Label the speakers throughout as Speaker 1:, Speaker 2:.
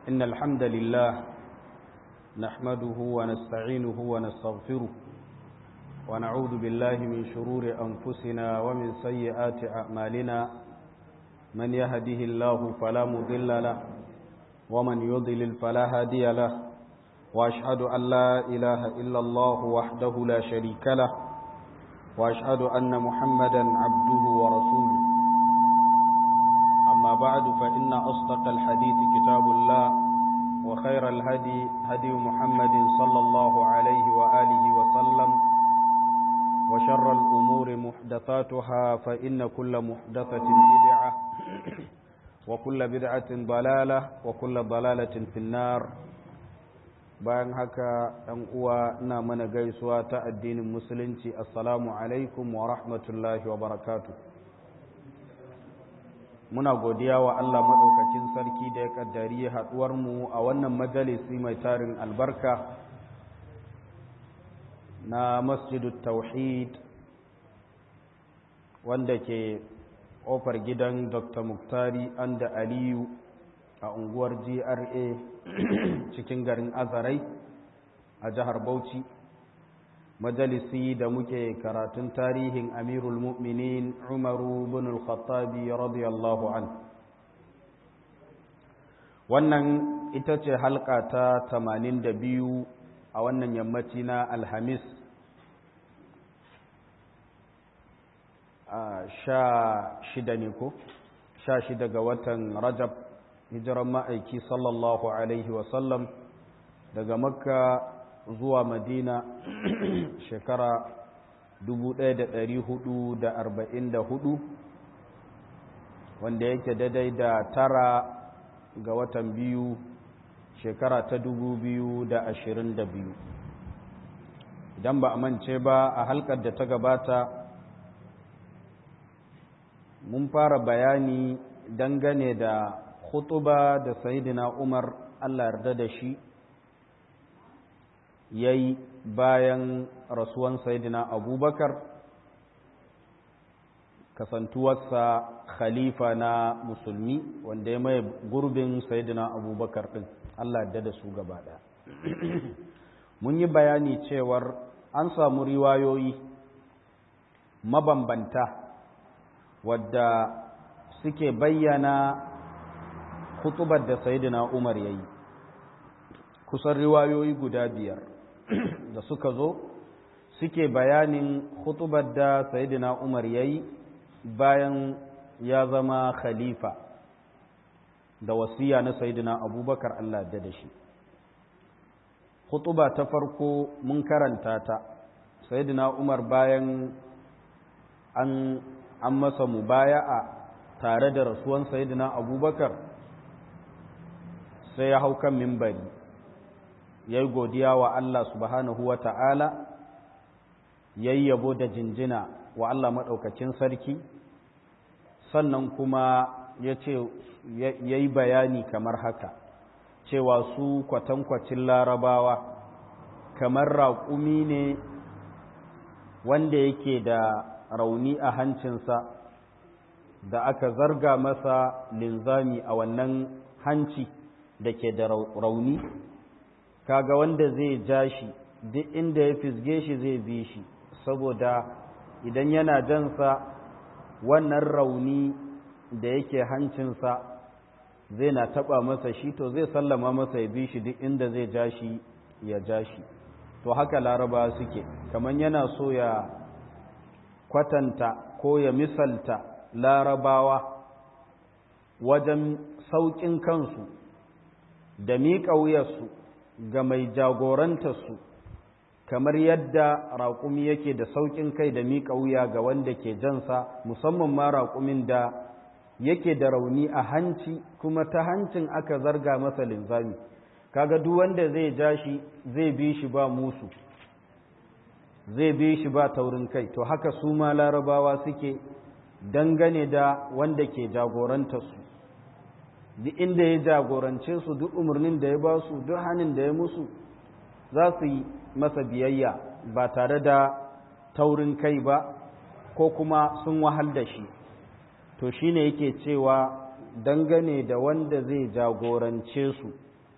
Speaker 1: إن الحمد لله نحمده ونستعينه ونستغفره ونعوذ بالله من شرور أنفسنا ومن سيئات أعمالنا من يهده الله فلا مضل له ومن يضلل فلا هادي له وأشهد أن لا إله إلا الله وحده لا شريك له وأشهد أن محمدا عبده ورسوله أما بعد فإن أصدق الحديث كتاب الله وخير الهدي هدي محمد صلى الله عليه وآله وسلم وشر الأمور محدثاتها فإن كل محدثة بدعة وكل بدعة ضلالة وكل ضلالة في النار bayan haka ɗan uwa ina mana gaisuwa ta addinin musulunci assalamu alaikum wa rahmatullahi wa barakatu muna godiya wa Allah maɗaukakin sarki da ya ƙaddari haɗuwarmu a wannan majalisi mai tarin albarka na masjidu tauhid wanda ke ƙofar gidan dr muktari anda aliyu a unguwar gra cikin garin azarai a jihar bauchi majalisi da muke karatun tarihin amirul mu'minin umaru bin al-khattabi radiyallahu an wannan ita ce halka ta 82 a wannan yammaci na alhamis sha shida ne ko sha shida ga watan rajab hijiran ma'aiki sallallahu alaihi wasallam daga makka zuwa madina shekara 1444 wanda yake daidai da tara ga watan biyu shekara ta 2022 idan ba a mance ba a halkar da ta gabata mun fara bayani dangane da khutuba da sayidina umar allah yarda da shi ya yi bayan rasuwan sayidina abubakar kasantuwarsa khalifa na musulmi wanda ya mai gurbin sayidina abubakar ɗin allah yarda da su gaba ɗaya mun yi bayani cewar an samu riwayoyi mabambanta wadda suke bayyana hutubar da sayidina umar ya yi kusan riwayoyi guda biyar da suka zo suke bayanin hutubar da sayidina umar ya yi bayan ya zama khalifa da wasiya na sayidina abubakar allah da da shi hutuba ta farko mun karanta ta sayidina umar bayan an an masa mubaya'a tare da rasuwan sayidina abubakar sai ya hau kan mimbari ya yi godiya wa Allah subhanahu wa ta'ala ya yi yabo da jinjina wa Allah maɗaukacin sarki sannan kuma ya ce ya yi bayani kamar haka cewa su kwatankwacin larabawa kamar raƙumi ne wanda yake da rauni a hancinsa da aka zarga masa linzami a wannan hanci da ke da rauni kaga wanda zai ja shi duk inda ya fisge shi zai bi shi saboda idan yana jansa wannan rauni da yake hancinsa zai na taba masa shi to zai sallama masa ya bi shi duk inda zai ja shi ya ja shi to haka laraba suke kamar yana so ya kwatanta ko ya misalta larabawa wajen sauƙin kansu da miƙa wuyarsu ga mai jagorantarsu kamar yadda raƙumi yake da sauƙin kai da miƙa wuya ga wanda ke jansa musamman ma raƙumin da yake da rauni a hanci kuma ta hancin aka zarga masa linzami kaga duk wanda zai ja shi zai bi shi ba musu zai bi shi ba taurin kai to haka su ma larabawa suke dangane da wanda ke jagorantarsu duk inda ya jagorance su duk umarnin da ya ba su duk hannun da ya musu za su yi masa biyayya ba tare da taurin kai ba ko kuma sun wahal da shi to shine yake cewa dangane da wanda zai jagorance su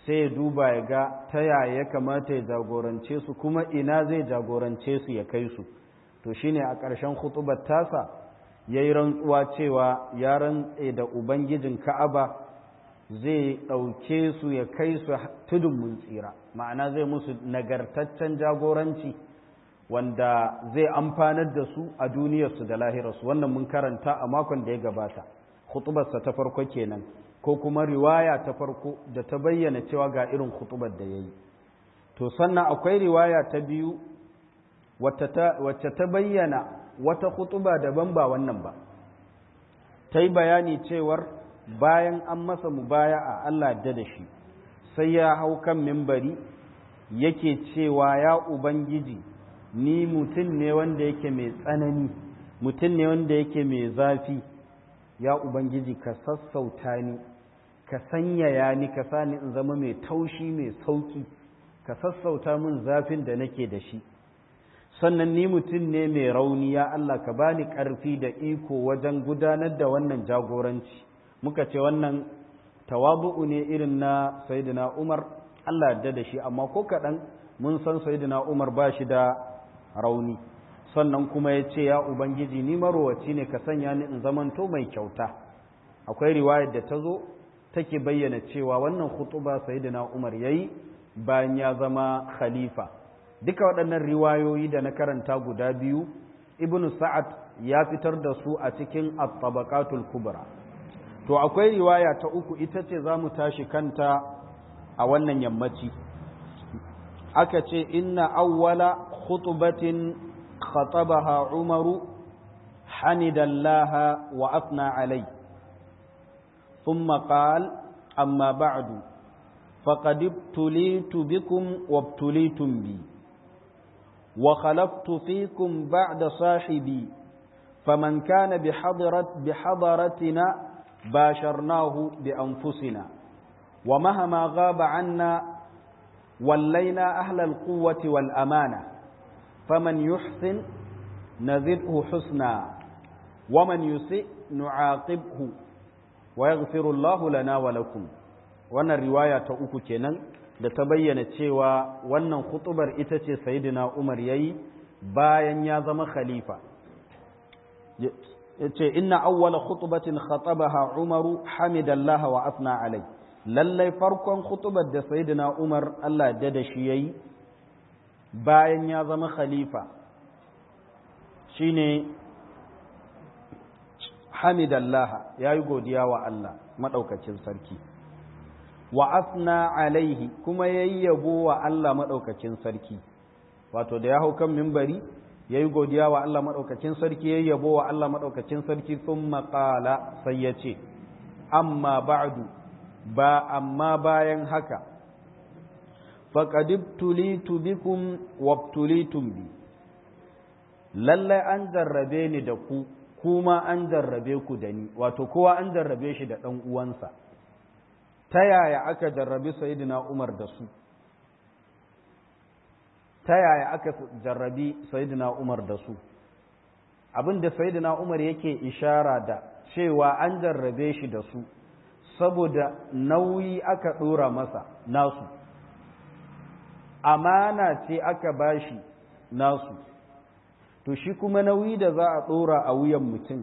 Speaker 1: sai ya duba ya ga ta yaya ya kamata ya jagorance su kuma ina zai jagorance su ya kai su to shine a ƙarshen hutubar tasa ya yi rantsuwa cewa ya rantse da ubangijin ka'aba zai ɗauke su ya kai su tudun mun tsira ma'ana zai musu nagartaccen jagoranci wanda zai amfanar da su a duniyarsu da lahirarsu wannan mun karanta a makon da ya gabata hutubarsa ta farko kenan ko kuma riwaya ta farko da ta bayyana cewa ga irin hutubar da ya yi to sannan akwai riwaya ta biyu wacce ta bayyana wata hutuba daban ba wannan ba ta yi bayani cewar bayan an masa mubaya a Allah da da shi sai ya hau kan mimbari yake cewa ya ubangiji ni mutum ne wanda yake mai tsanani mutum ne wanda yake mai zafi ya ubangiji ka sassauta ni ka sanyaya ni ka sani in zama mai taushi mai sauki ka sassauta min zafin da nake da shi sannan ni mutum ne mai rauni ya Allah ka bani ƙarfi da iko wajen gudanar da wannan jagoranci muka ce wannan tawabu'u ne irin na sayyidina Umar Allah yarda da shi amma ko kaɗan mun san sayyidina Umar ba shi da rauni sannan kuma ya ce ya ubangiji ni marowaci ne ka sanya ni in zamanto mai kyauta akwai riwayar da ta zo take bayyana cewa wannan khutuba sayyidina Umar yayi bayan ya zama khalifa duka waɗannan riwayoyi da na karanta guda biyu ibn sa'ad ya fitar da su a cikin at-tabaqatul kubra to akwai riwaya ta uku ita ce zamu tashi kanta a wannan yammaci aka ce inna awwala khutbatin khatabaha umaru hanidallaha wa afna alai thumma qala amma ba'du faqad ibtulitu bikum wabtulitum bi وخلفت فيكم بعد صاحبي فمن كان بحضرة بحضرتنا باشرناه بأنفسنا ومهما غاب عنا ولينا أهل القوة والأمانة فمن يحسن نزده حسنا ومن يسئ نعاقبه ويغفر الله لنا ولكم وانا الرواية أوكو كنن da ta bayyana cewa wannan khutubar ita ce sayidina Umar yayi bayan ya zama khalifa yace inna awwala khutbatin khatabaha Umaru hamidallah wa asna alai lallai farkon khutubar da sayidina Umar Allah da da shi yayi bayan ya zama khalifa shine hamidallah yayi godiya wa Allah madaukakin sarki wa asna alaihi kuma yayyabo wa Allah maɗaukacin sarki wato da ya hau kan mimbari ya yi godiya wa Allah maɗaukacin sarki yayyabo wa Allah maɗaukacin sarki sun maƙala sai ya ce amma ba'du ba amma bayan haka faƙadibtulitu bikum wabtulitum bi lallai an jarrabe ni da ku kuma an jarrabe ku da ni wato kowa an jarrabe shi da ɗan uwansa ta yaya aka jarrabi sayidina Umar da su ta yaya aka jarrabi sayidina Umar da su abinda sayidina Umar yake ishara da cewa an jarrabe shi da su saboda nauyi aka ɗora masa nasu amana ce aka bashi nasu to shi kuma nauyi da za a ɗora a wuyan mutum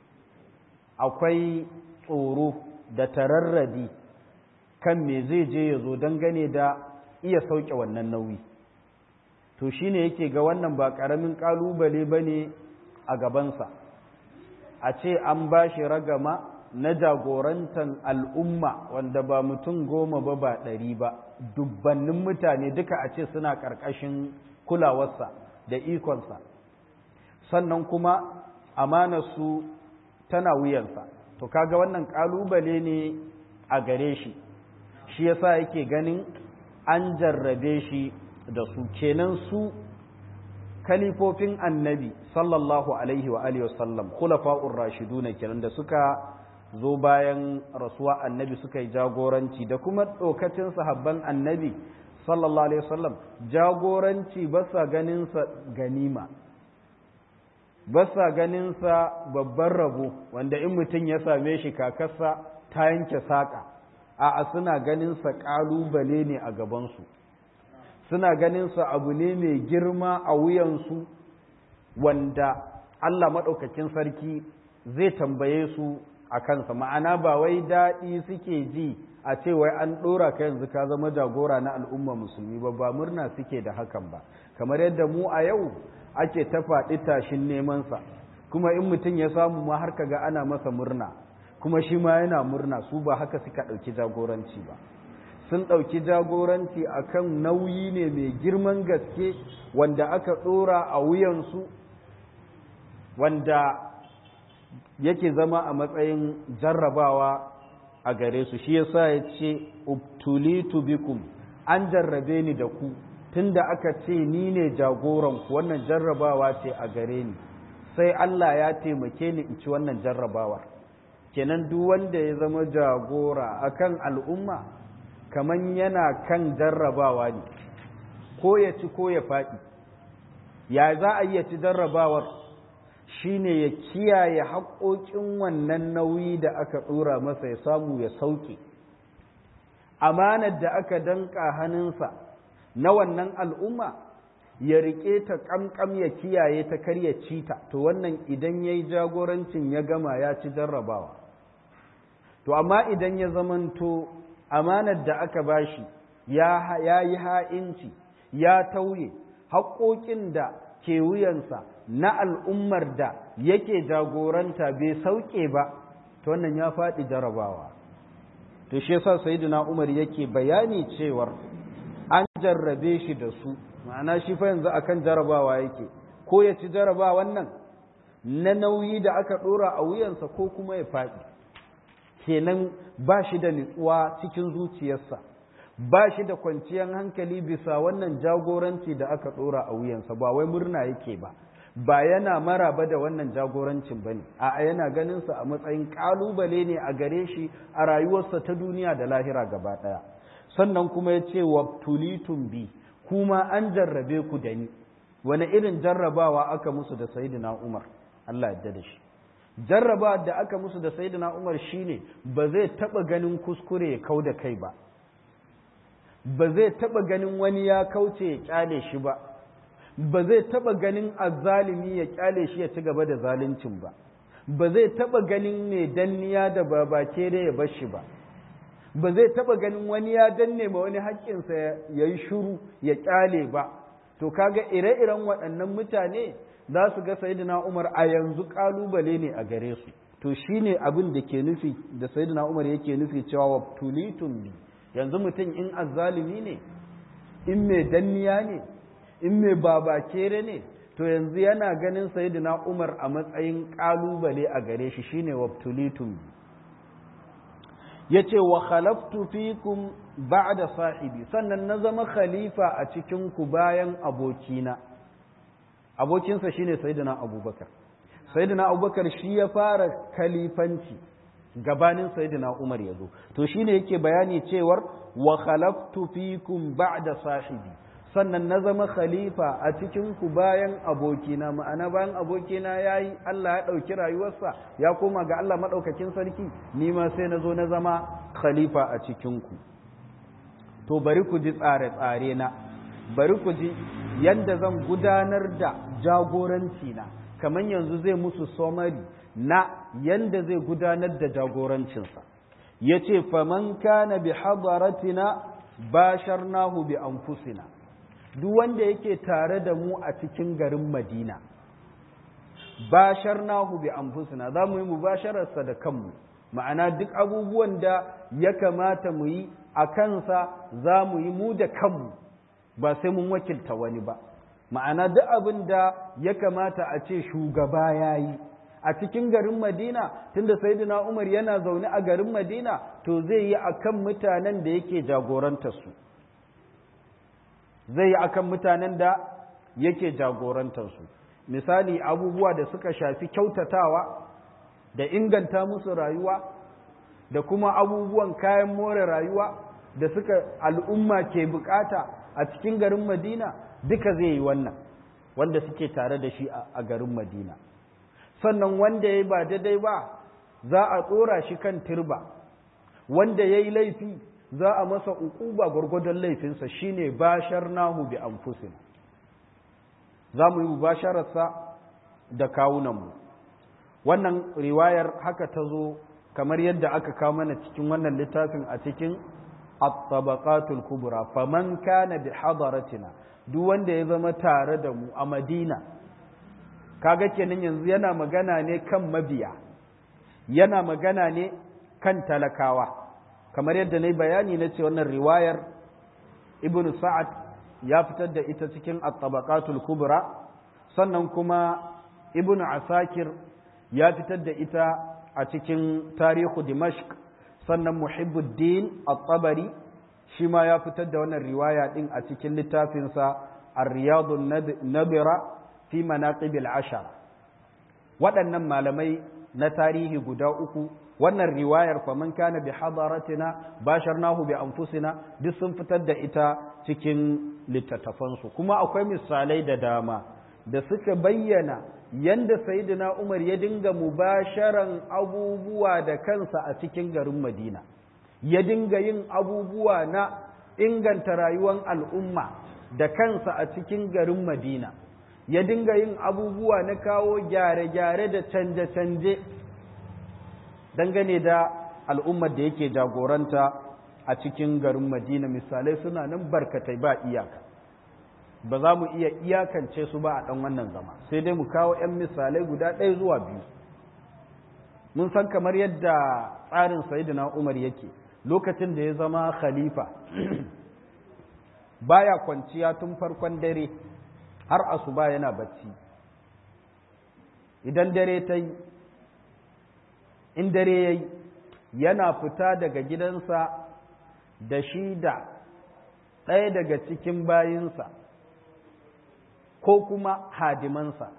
Speaker 1: akwai tsoro da tararradi kan me zai je ya zo dangane da iya sauke wannan nauyi to shine yake ga wannan ba ƙaramin ƙalubale ba ne a gabansa a ce an ba shi ragama na jagorantar al'umma wanda ba mutum goma ba ba ɗari ba dubbannin mutane duka a ce suna ƙarƙashin kulawarsa da ikonsa sannan kuma amanarsu tana wuyansa to kaga wannan ƙalubale ne a gare shi shi yasa yake ganin an jarrabe shi da su kenan su kalifofin annabi sallallahu alaihi wa alihi wasallam khulafa'ur rashiduna kenan da suka zo bayan rasuwa annabi suka yi jagoranci da kuma dokacin sahabban annabi sallallahu alaihi wasallam jagoranci ba sa ganin sa ganima ba sa ganin sa babban rabo wanda in mutum ya same shi kakarsa ta yanke saƙa a suna ganinsa ƙalubale ne a gabansu suna ganinsa abu ne mai girma a wuyansu wanda Allah maɗaukakin sarki zai tambaye su a kansa ma'ana ba wai daɗi suke ji a ce wai an ɗora ka yanzu ka zama jagora na al'umma musulmi ba ba murna suke da hakan ba kamar yadda mu a yau ake ta faɗi tashin nemansa kuma in mutum ya samu ma har kaga ana masa murna kuma shi ma yana murna su ba haka suka ɗauki jagoranci ba sun ɗauki jagoranci akan nauyi ne mai girman gaske wanda aka ɗora a wuyansu wanda yake zama a matsayin jarrabawa a gare su shi yasa ya ce ubtulitu bikum an jarrabe ni da ku tunda aka ce ni ne jagoranku wannan jarrabawa ce a gare ni sai Allah ya taimake ni in ci wannan jarrabawar kenan duk wanda ya zama jagora akan al'umma kaman yana kan jarrabawa ne ko ya ci ko ya faɗi ya za a iya ci jarrabawar shine ya kiyaye haƙoƙin wannan nauyi da aka ɗora masa ya samu ya sauke amanar da aka danƙa hannunsa na wannan al'umma ya riƙe ta ƙamƙam ya kiyaye ta kar ya ci ta to wannan idan ya yi jagorancin ya gama ya ci jarrabawa to amma idan ya zamanto amanar da aka bashi ya yi ha'inci ya tauye haƙoƙin da ke wuyansa na al'ummar da yake jagoranta bai sauke ba to wannan ya faɗi jarrabawa to shi yasa sayyidina Umar yake bayani cewar an jarrabe shi da su ma'ana shi fa yanzu akan jarrabawa yake ko ya ci jarraba wannan na nauyi da aka ɗora a wuyansa ko kuma ya faɗi kenan ba shi da nutsuwa cikin zuciyarsa ba shi da kwanciyar hankali bisa wannan jagoranci da aka ɗora a wuyansa ba wai murna yake ba ba yana maraba da wannan jagorancin ba ne a yana ganinsa a matsayin ƙalubale ne a gare shi a rayuwarsa ta duniya da lahira gaba ɗaya sannan kuma ya ce wa tulitun bi kuma an jarrabe ku da ni wani irin jarrabawa aka musu da sayidina umar allah yadda da shi jarraba da aka musu da sayidina umar shine ba zai taɓa ganin kuskure ya kau da kai ba ba zai taɓa ganin wani ya kauce ya kyale shi ba ba zai taɓa ganin azzalimi ya kyale shi ya ci gaba da zaluncin ba ba zai taɓa ganin mai danniya da babake da ya bar shi ba ba zai taɓa ganin wani ya danne ma wani haƙƙinsa ya yi shuru ya kyale ba to kaga ire-iren waɗannan mutane za su ga sayidina umar a yanzu ƙalubale ne a gare su to shine abin da ke nufi da sayidina umar yake nufi cewa wa tulitun bi yanzu mutum in azzalimi ne in mai danniya ne in mai babakere ne to yanzu yana ganin sayyidina Umar a matsayin kalubale a gare shi shine wabtulitum yace wa khalaftu fikum ba'da sahibi sannan na zama khalifa a cikin ku bayan abokina abokinsa shine sayyidina Abubakar sayyidina Abubakar shi ya fara khalifanci gabanin sayyidina Umar ya zo to shine yake bayani cewar wa khalaftu fikum ba'da sahibi sannan na zama khalifa a cikin ku bayan abokina ma'ana bayan abokina yayi Allah ya dauki rayuwarsa ya koma ga Allah madaukakin sarki ni ma sai na zo na zama khalifa a cikin ku to bari ku ji tsare tsare na bari ku ji yadda zan gudanar da jagoranci na kamar yanzu zai musu somari na yanda zai gudanar da jagorancinsa ya ce faman kana bi hadaratina basharnahu bi anfusina duk wanda yake tare da mu a cikin garin madina basharnahu bi anfusina za mu yi mubashararsa da kanmu ma'ana duk abubuwan da ya kamata mu yi a kansa za mu yi mu da kanmu ba sai mun wakilta wani ba ma'ana duk abin da ya kamata a ce shugaba ya yi a cikin garin madina tunda sayyidina umar yana zaune a garin madina to zai yi akan mutanen da yake jagorantarsu zai yi akan mutanen da yake jagorantarsu misali abubuwa da suka shafi kyautatawa da inganta musu rayuwa da kuma abubuwan kayan more rayuwa da suka al'umma ke bukata a cikin garin madina duka zai yi wannan wanda suke tare da shi a garin madina sannan wanda ya ba daidai ba za a tsora shi kan turba wanda ya yi laifi za a masa uquba gwargwadon laifinsa shine bashar nahu bi anfusin za mu yi mubashararsa da kawunanmu wannan riwayar haka ta zo kamar yadda aka kawo mana cikin wannan littafin a cikin at-tabaqatul kubra faman kana bi hadaratina duk wanda ya zama tare da mu a Madina kaga kenan yanzu yana magana ne kan mabiya yana magana ne kan talakawa kamar yadda na yi bayani na ce wannan riwayar ibn sa'ad ya fitar da ita cikin at-tabaqatul kubra sannan kuma ibn asakir ya fitar da ita a cikin tarihu dimashq sannan muhibbuddin at-tabari shi ma ya fitar da wannan riwaya din a cikin littafinsa ar-riyadun nabira fi manaqibil ashara waɗannan malamai na tarihi guda uku wannan riwayar fa man kana bi hadaratina basharnahu bi anfusina duk sun fitar da ita cikin littattafansu kuma akwai misalai da dama da suka bayyana yanda sayyidina Umar ya dinga mubasharan abubuwa da kansa a cikin garin Madina ya dinga yin abubuwa na inganta rayuwar al'umma da kansa a cikin garin Madina ya dinga yin abubuwa na kawo gyare-gyare da canje-canje dangane da al'ummar da yake jagoranta a cikin garin Madina misalai suna nan barkatai ba iyaka ba za mu iya iyakance su ba a ɗan wannan zama sai dai mu kawo ‘yan misalai guda ɗaya zuwa biyu mun san kamar yadda tsarin sayidina umar yake lokacin da ya zama khalifa baya kwanciya tun farkon dare har asuba yana bacci idan dare ta yi in dare ya yi yana fita daga gidansa da shi da ɗaya daga cikin bayinsa ko kuma hadimansa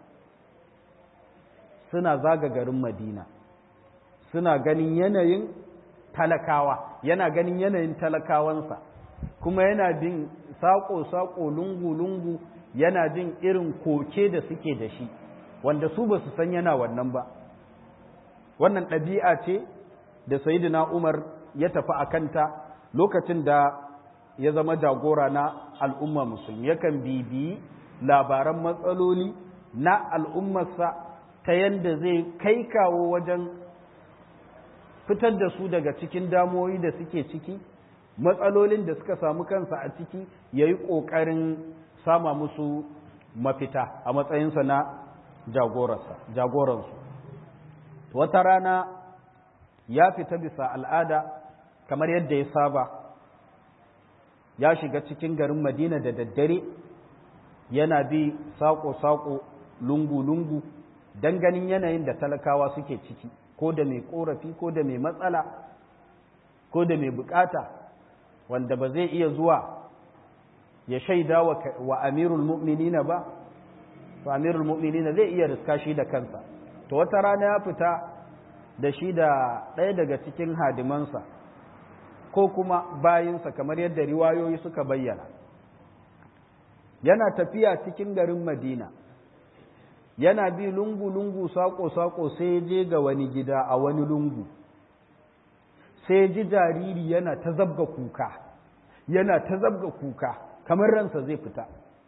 Speaker 1: suna zaga garin madina suna ganin yanayin talakawa yana ganin yanayin talakawansa kuma yana bin saƙo-saƙo lungu-lungu yana jin irin koke da suke da shi wanda su ba su san yana wannan ba wannan ɗabi'a ce da sayidina umar ya tafi a kanta lokacin da ya zama jagora na al'umma musulmi yakan bibiyi labaran matsaloli na al'ummarsa ta yadda zai kai kawo wajen fitar da su daga cikin damuwoyi da suke ciki matsalolin da suka samu kansa a ciki ya yi ƙoƙarin sama musu mafita a matsayinsa na jagoransu wata rana ya fita bisa al'ada kamar yadda ya saba ya shiga cikin garin madina da daddare yana bi saƙo-saƙo lungu-lungu don ganin yanayin da talakawa suke ciki ko da mai ƙorafi ko da mai matsala ko da mai bukata wanda ba zai iya zuwa ya shaida wa amirul mu'minina ba to amirul mu'minina zai iya riska shi da kansa to wata rana ya fita da shi da ɗaya daga cikin hadimansa ko kuma bayinsa kamar yadda riwayoyi suka bayyana yana tafiya cikin garin madina yana bi lungu-lungu saƙo-saƙo sai je ga wani gida a wani lungu sai ji jariri yana ta zabga kuka yana ta zabga kuka kamar ransa zai fita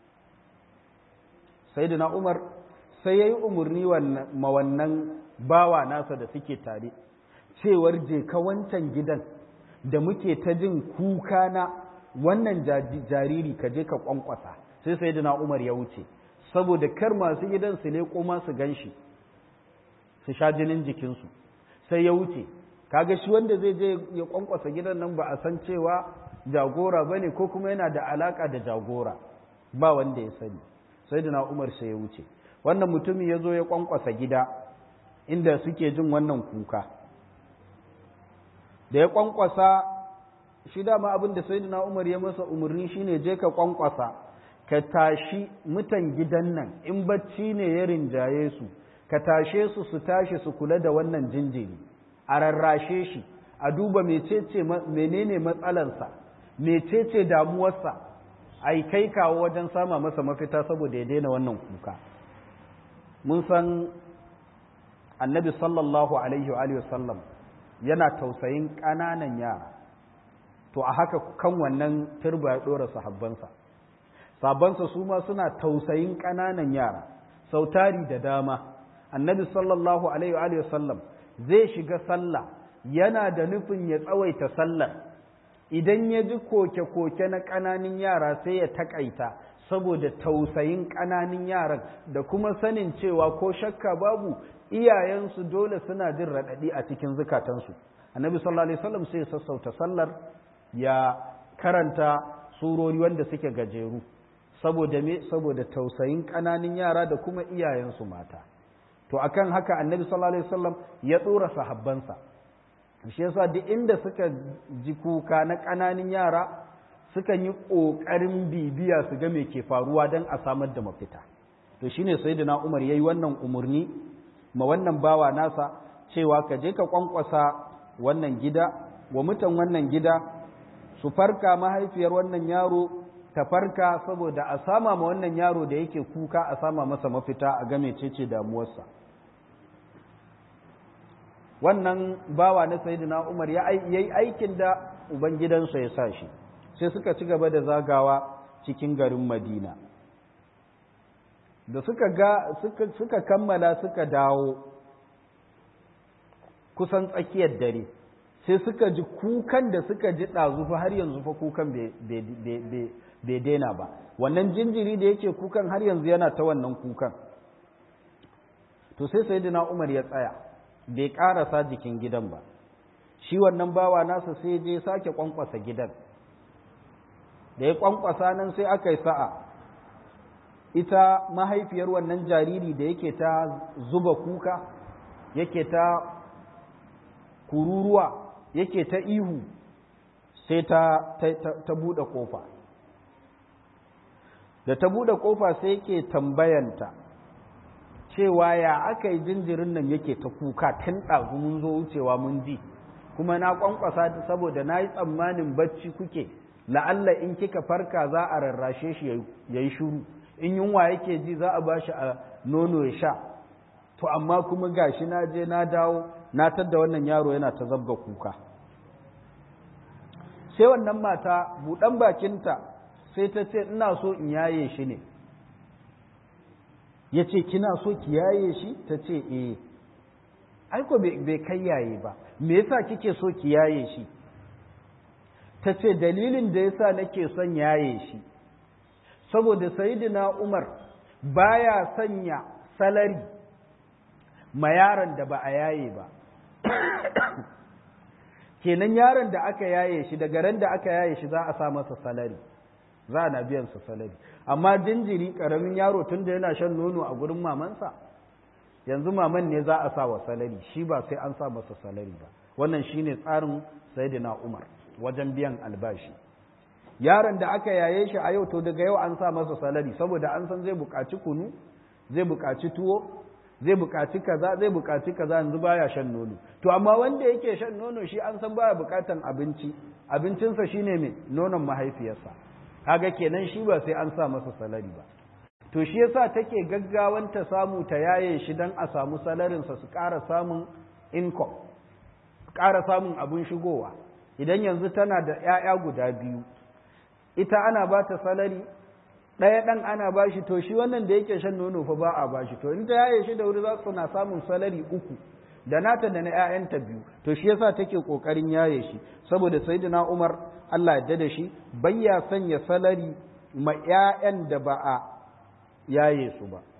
Speaker 1: sai da umar sai ya yi umarni ma wannan bawa nasa da suke tare cewar je ka wancan gidan da muke ta jin kuka na wannan jariri ka je ka kwankwasa sai sai da umar ya wuce saboda kar masu gidan su leƙo ma su gan shi su sha jinin jikinsu sai ya wuce kaga shi wanda zai je ya kwankwasa gidan nan ba a san cewa jagora bane ko kuma yana da alaka da jagora ba wanda ya sani sai da umar sai ya wuce wannan mutumin ya zo ya kwankwasa gida inda suke jin wannan kuka da ya kwankwasa shi dama abin da sai umar ya masa umarni shine je ka kwankwasa ka tashi mutan gidan nan in bacci ne ya rinjaye su ka tashe su su tashi su kula da wannan jinjiri a rarrashe shi a duba mecece menene matsalarsa mecece damuwarsa a yi kai kawo wajen sama masa mafita saboda ya daina wannan kuka mun san annabi sallallahu alaihi wa sallam yana tausayin ƙananan yara to a haka kan wannan turba ya ɗora sahabbansa sahabbansa su ma suna tausayin ƙananan yara sautari da dama annabi sallallahu alaihi wa sallam zai shiga sallah yana da nufin ya tsawaita sallar idan ya ji koke-koke na ƙananan yara sai ya takaita saboda tausayin ƙananan yaran da kuma sanin cewa ko shakka babu iyayensu dole suna jin raɗaɗi a cikin zukatansu annabi sallallahu alaihi wasallam sai ya sassauta sallar ya karanta surori wanda suke gajeru saboda me saboda tausayin ƙananan yara da kuma iyayensu mata to akan haka annabi sallallahu alaihi wasallam ya tsora sahabbansa shi yasa duk inda suka ji kuka na ƙananan yara suka yi ƙoƙarin bibiya su ga me ke faruwa don a samar da mafita to shine sayyidina Umar yayi wannan umurni ma wannan bawa nasa cewa ka je ka kwankwasa wannan gida wa mutan wannan gida su farka mahaifiyar wannan yaro ta farka saboda a sama ma wannan yaro da yake kuka a sama masa mafita a game cece damuwarsa wannan bawa na sayyidina Umar ya yi aikin da ubangidansa ya sa shi sai suka ci gaba da zagawa cikin garin Madina da suka ga suka kammala suka dawo kusan tsakiyar dare sai suka ji kukan da suka ji ɗazufa har yanzu fa kukan bai daina ba wannan jinjiri da yake kukan har yanzu yana ta wannan kukan to sai sayyidina Umar ya tsaya bai ƙarasa jikin gidan ba shi wannan bawa nasa sai je sake kwankwasa gidan da ya kwankwasa nan sai aka yi sa'a ita mahaifiyar wannan jariri da yake ta zuba kuka yake ta kururuwa yake ta ihu sai ta, ta, buɗe ƙofa da ta buɗe ƙofa sai yake tambayanta cewa ya aka yi jinjirin nan yake ta kuka tun ɗazu mun zo wucewa mun ji kuma na ƙwanƙwasa saboda na yi tsammanin bacci kuke la'alla in kika farka za a rarrashe shi ya yi shuru in yunwa yake ji za a ba shi a nono ya sha to amma kuma gashi na je na dawo na tadda wannan yaro yana ta zabga kuka sai wannan mata buɗan bakinta sai ta ce ina so in yaye shi ne ya ce kina so ki yaye shi ta ce eh aiko bai kai yaye ba me yasa kike so ki yaye shi ta ce dalilin da yasa nake son yaye shi saboda sayidina umar baya sanya salari ma yaron da ba a yaye ba kenan yaron da aka yaye shi daga ran da aka yaye shi za a sa masa salari za a na biyan sa salari amma jinjiri karamin yaro tun da yana shan nono a gurin mamansa yanzu maman ne za a sa wa salari shi ba sai an sa masa salari ba wannan shine tsarin sayyidina umar wajen biyan albashi yaron da aka yaye shi a yau to daga yau an sa masa salari saboda an san zai buƙaci kunu zai buƙaci tuwo zai buƙaci kaza zai buƙaci kaza yanzu baya shan nono to amma wanda yake shan nono shi an san baya buƙatan abinci abincinsa shine mai nonon mahaifiyarsa kaga kenan shi ba sai an sa masa salari ba to shi yasa take gaggawan ta samu ta yaye shi dan a samu salarinsa su ƙara samun income ƙara samun abin shigowa idan yanzu tana da 'ya'ya guda biyu ita ana ba ta salari ɗaya ɗan ana ba shi to shi wannan da yake shan nono fa ba a ba shi to in ta yaye shi da wuri za su na samun salari uku da nata da na 'ya'yanta biyu to shi yasa take ƙoƙarin yaye shi saboda sayyidina Umar Allah ya da shi bayya sanya salari ma 'ya'yan da ba a yaye su ba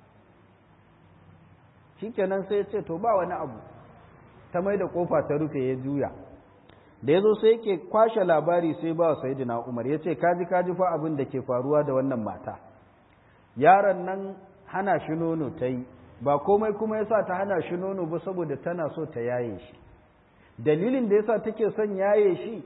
Speaker 1: shikenan sai ya ce to ba wani abu ta mai da kofa ta rufe ya juya da ya zo sai yake kwashe labari sai ba sayidina umar ya ce kaji kaji fa abin da ke faruwa da wannan mata yaron nan hana shi nono ta yi ba komai kuma ya sa ta hana shi nono ba saboda tana so ta yaye shi dalilin da ya sa take son yaye shi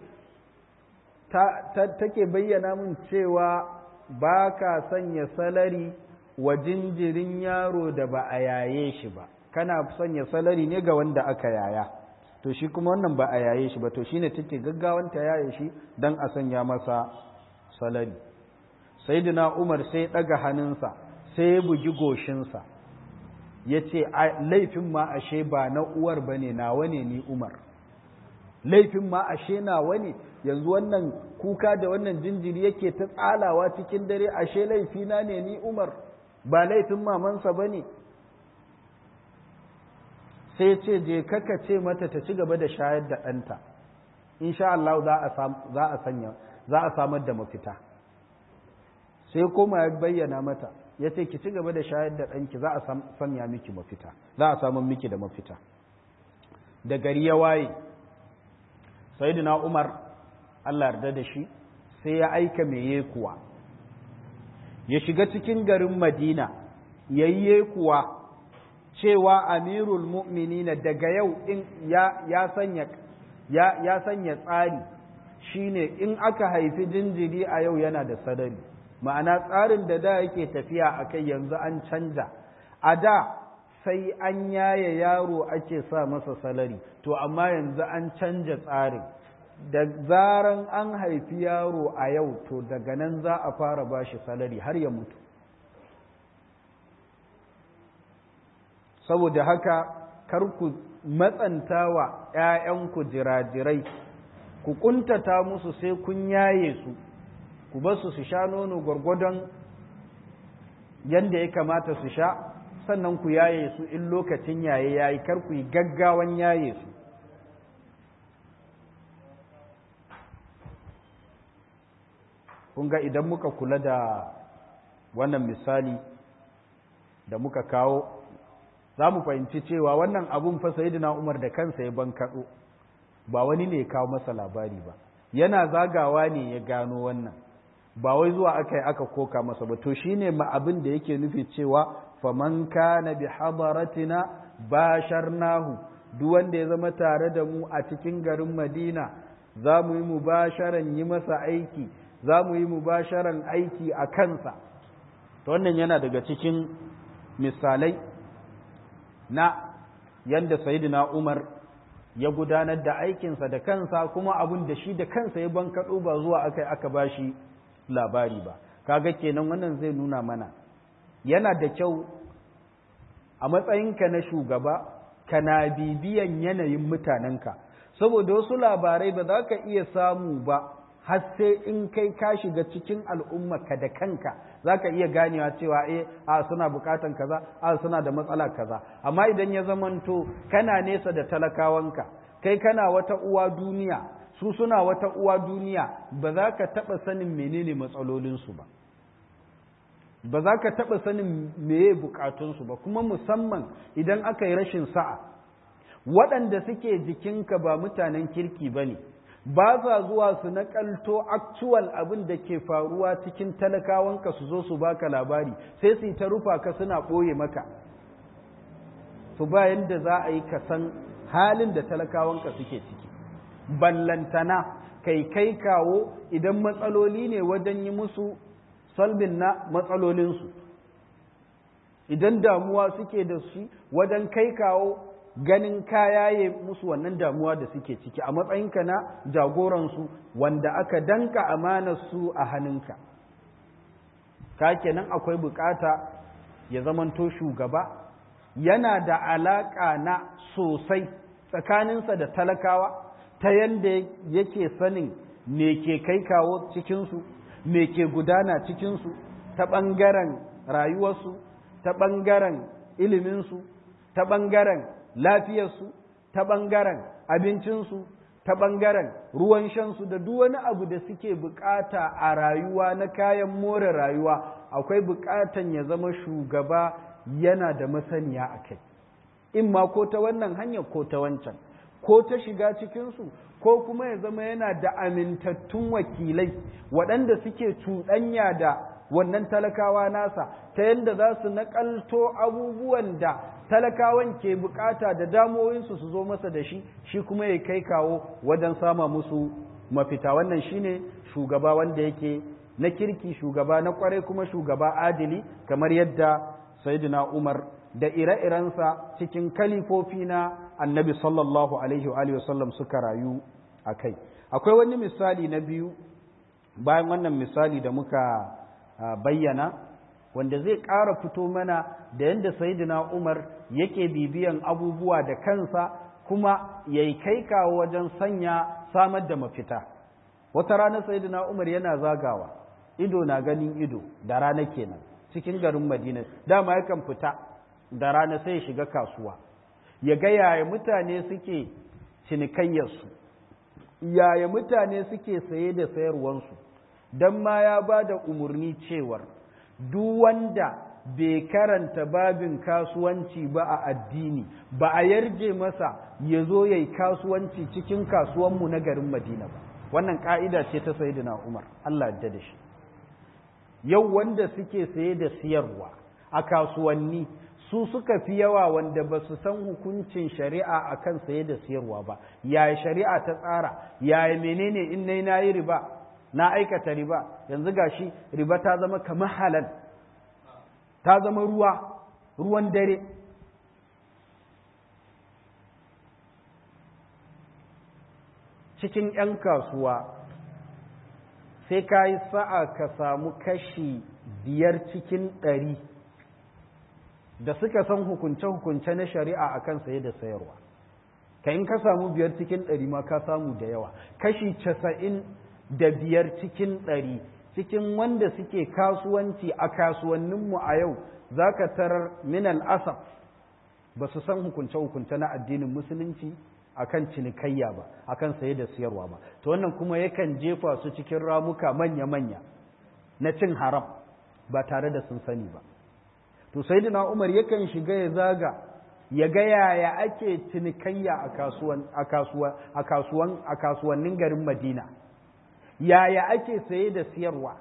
Speaker 1: take bayyana min cewa ba ka sanya salari wa jinjirin yaro da ba a yaye shi ba kana sanya salari ne ga wanda aka yaya to shi kuma wannan ba a yaye shi ba to shine take gaggawan ta yaye shi dan a sanya masa salari sayyidina Umar sai daga hannunsa sai ya bugi goshinsa yace laifin ma ashe ba na uwar bane nawa ne ni Umar laifin ma ashe nawa ne yanzu wannan kuka da wannan jinjiri yake ta tsalawa cikin dare ashe laifina ne ni umar ba laifin mamansa ba ne sai ce je kaka ce mata ta ci gaba da shayar da ɗanta insha Allah za a sanya za a samar da mafita sai kuma ya bayyana mata ya ce ki ci gaba da shayar da ɗanki za a sanya miki mafita za a samun miki da mafita da gari ya waye sayyidina umar Allah yarda da shi sai ya aika mai kuwa ya shiga cikin garin madina yayye kuwa cewa amirul mu'minina daga yau in ya, ya sanya ya, ya sanya tsari shine in aka haifi jinjiri a yau yana da sadari ma'ana tsarin da da yake tafiya a kai yanzu an canja a da sai an yaye yaro ake sa masa salari to amma yanzu an canja tsarin da zaran an haifi yaro a yau to daga nan za a fara bashi salari har ya mutu saboda haka kar ku matsanta wa ‘ya'yanku jirajirai ku kuntata musu sai kun yaye su ku ba su su sha nono gwargwadon yadda ya kamata su sha sannan ku yaye su in lokacin yaye yayi kar ku yi gaggawan yaye su kun ga idan muka kula da wannan misali da muka kawo za mu fahimci cewa wannan abun fa sayyidina Umar da kansa ya bankaɗo ba wani ne ya kawo masa labari ba yana zagawa ne ya gano wannan ba wai zuwa aka yi aka koka masa ba to shine ma abin da yake nufi cewa faman kana bi hadaratina basharnahu duk wanda ya zama tare da mu a cikin garin Madina za mu yi mubasharan yi masa aiki za mu yi mubasharan aiki a kansa to wannan yana daga cikin misalai na yadda sayidina Umar ya gudanar da aikinsa da kansa kuma abun da shi da kansa ya bankaɗo ba zuwa aka aka bashi labari ba kaga kenan wannan zai nuna mana yana da kyau a matsayinka na shugaba kana bibiyan yanayin mutanenka saboda wasu labarai ba za ka iya samu ba har sai in kai ka shiga cikin al'ummarka da kanka za ka iya ganewa cewa eh a suna bukatan kaza a suna da matsala kaza amma idan ya zamanto kana nesa da talakawanka kai kana wata uwa duniya su suna wata uwa duniya ba za ka taɓa sanin menene matsalolinsu ba ba za ka taɓa sanin meye bukatunsu ba kuma musamman idan aka yi rashin sa'a waɗanda suke jikinka ba mutanen kirki ba ne ba sa zuwa su naƙalto actual abin da ke faruwa cikin talakawanka su zo su baka labari sai su yi ta rufa ka suna ɓoye maka su ba yadda za a yi ka san halin da talakawanka suke ciki ballantana kai kai kawo idan matsaloli ne wajen yi musu salbin na matsalolinsu idan damuwa suke da shi wajen kai kawo ganin kayaye musu wannan damuwa da suke ciki a matsayinka na jagoransu wanda aka danka amanar su a hannunka ka kenan akwai bukata ya zamanto shugaba yana da alaƙa na sosai tsakaninsa da talakawa ta yadda yake sanin me ke kai kawo cikinsu me ke gudana cikinsu ta ɓangaren rayuwarsu ta ɓangaren iliminsu ta ɓangaren lafiyarsu ta ɓangaren abincinsu ta ɓangaren ruwan shansu da duk wani abu da suke bukata a rayuwa na kayan more rayuwa akwai bukatan ya zama shugaba yana da masaniya a kai in ma ko ta wannan hanyar ko ta wancan ko ta shiga cikinsu ko kuma ya zama yana da amintattun wakilai waɗanda suke cuɗanya da wannan talakawa nasa ta yadda za su naƙalto abubuwan da talakawan ke bukata da damoyinsu su zo masa da shi shi kuma ya kai kawo wajen sama musu mafita wannan shine shugaba wanda yake na kirki shugaba na kwarai kuma shugaba adili kamar yadda sayyidina umar da ire-irensa cikin kalifofi na annabi sallallahu alaihi wa sallam suka rayu a kai akwai wani misali na biyu bayan wannan misali da muka bayyana wanda zai ƙara fito mana da yadda sayidina umar yake bibiyan abubuwa da kansa kuma ya yi kai kawo wajen sanya samar da mafita wata rana sayyidina umar yana zagawa ido na ganin ido da rana kenan cikin garin madina dama yakan fita da rana sai ya shiga kasuwa ya ga yaya mutane suke cinikayyarsu yaya mutane suke saye da sayarwansu don ma ya ba da umarni cewar duk wanda bai karanta babin kasuwanci ba a addini ba a yarje masa ya zo ya yi kasuwanci cikin kasuwanmu na garin madina ba wannan ka'ida ce ta sayidina umar allah yadda da shi yau wanda suke saye da siyarwa a kasuwanni su suka fi yawa wanda ba su san hukuncin shari'a a kan saye da siyarwa ba yaya shari'a ta tsara yaya menene in nai na yi riba na aikata riba yanzu gashi riba ta zama kamar halal ta zama ruwa ruwan dare cikin 'yan kasuwa sai ka yi sa'a ka samu kashi biyar cikin ɗari da suka san hukunce-hukunce na shari'a akan saye da sayarwa ka in ka samu biyar cikin ɗari ma ka samu da yawa kashi casa'in da biyar cikin ɗari cikin wanda suke kasuwanci a kasuwanninmu a yau za ka tarar minal asaf ba su san hukunce-hukunce na addinin musulunci akan cinikayya ba akan saye da siyarwa ba to wannan kuma yakan jefa su cikin ramuka manya-manya na cin haram ba tare da sun sani ba to sayyidina Umar yakan shiga ya zaga ya ga yaya ake cinikayya a kasuwan a kasuwa a kasuwan a kasuwannin garin Madina yaya ake saye da siyarwa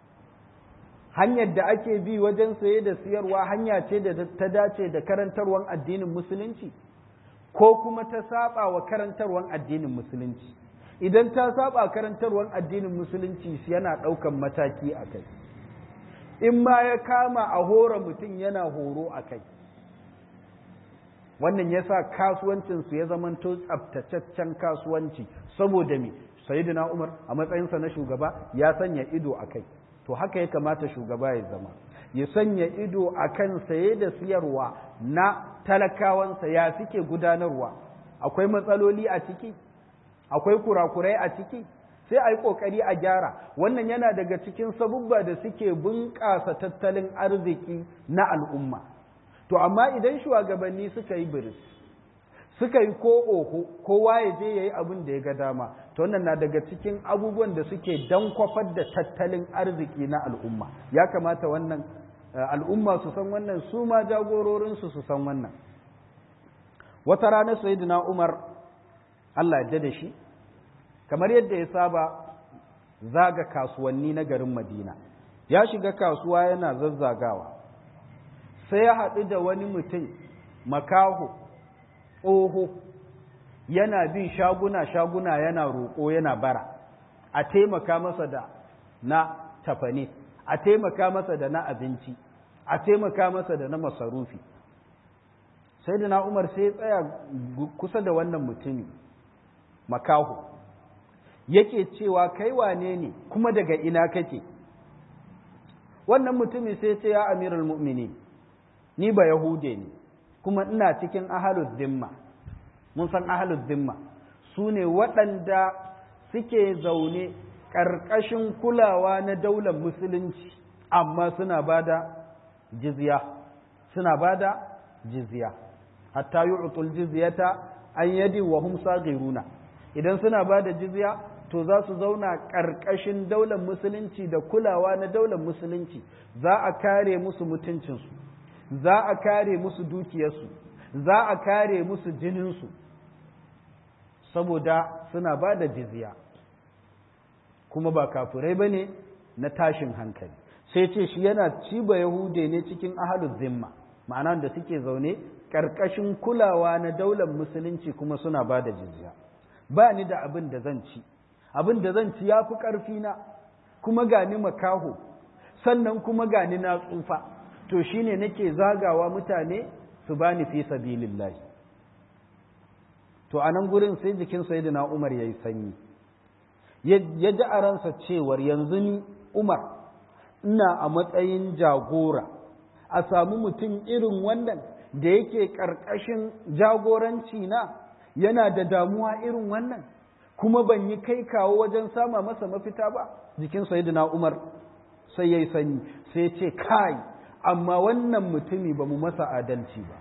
Speaker 1: hanyar da ake bi wajen saye da siyarwa hanya ce da ta dace da karantarwan addinin musulunci ko kuma ta saba wa karantarwan addinin musulunci idan ta saba karantarwan addinin musulunci yana ɗaukan mataki a kai in ma ya kama a hora mutum yana horo a kai wannan ya sa kasuwancinsu ya zamanto tsabtataccen kasuwanci saboda me sayyidina umar a matsayinsa na shugaba ya sanya ido a kai to haka ya kamata shugaba ya zama ya sanya ido a kan saye da siyarwa na talakawansa ya suke gudanarwa akwai matsaloli a ciki akwai kurakurai a ciki sai a yi ƙoƙari a gyara wannan yana daga cikin sabubba da suke bunƙasa tattalin arziki na al'umma to amma idan shugabanni suka yi biris suka yi ko oho kowa ya je ya yi abin da ya ga dama to wannan na daga cikin abubuwan da suke dankwafar da tattalin arziki na al'umma ya kamata wannan al'umma su san wannan su ma jagororinsu su san wannan wata rana sayyidina umar Allah ya da shi kamar yadda ya saba zaga kasuwanni na garin madina ya shiga kasuwa yana zazzagawa sai ya haɗu da wani mutum makaho tsoho yana bin shaguna-shaguna yana roƙo yana bara a taimaka masa da na tafane a taimaka masa da na abinci a taimaka masa da na masarufi sai da na umar sai tsaya kusa da wannan mutumi makaho yake cewa kai wane ne kuma daga ina kake wannan mutumi sai ce ya amiral mu'mini ni ba yahude ne kuma ina cikin ahalud zimma mun san ahalud zimma su ne waɗanda suke zaune ƙarƙashin kulawa na daular musulunci amma suna ba da jizya suna ba da jizya hatta yu'tul jizyata an yadi wa hum saghiruna idan suna ba da jizya to za su zauna ƙarƙashin daular musulunci da kulawa na daular musulunci za a kare musu mutuncinsu za a kare musu dukiyarsu za a kare musu jininsu saboda suna ba da jizya kuma ba kafirai ba ne na tashin hankali sai ce shi yana ciba yahude ne cikin ahalus zimma ma'ana da suke zaune ƙarƙashin kulawa na daular musulunci kuma suna ba da jizya ba ni da abin da zan ci abin da zan ci ya fi ƙarfina kuma gani makaho sannan kuma gani na tsufa to shine nake zagawa mutane su bani fi sabilillahi to a nan gurin sai jikin sayyidina Umar yayi sanyi ya ji a ransa cewar yanzu ni Umar ina a matsayin jagora a samu mutum irin wannan da yake ƙarƙashin jagoranci na yana da damuwa irin wannan kuma ban yi kai kawo wajen sama masa mafita ba jikin sayyidina Umar sai yayi sanyi sai ya ce kai amma wannan mutumi ba mu masa adalci ba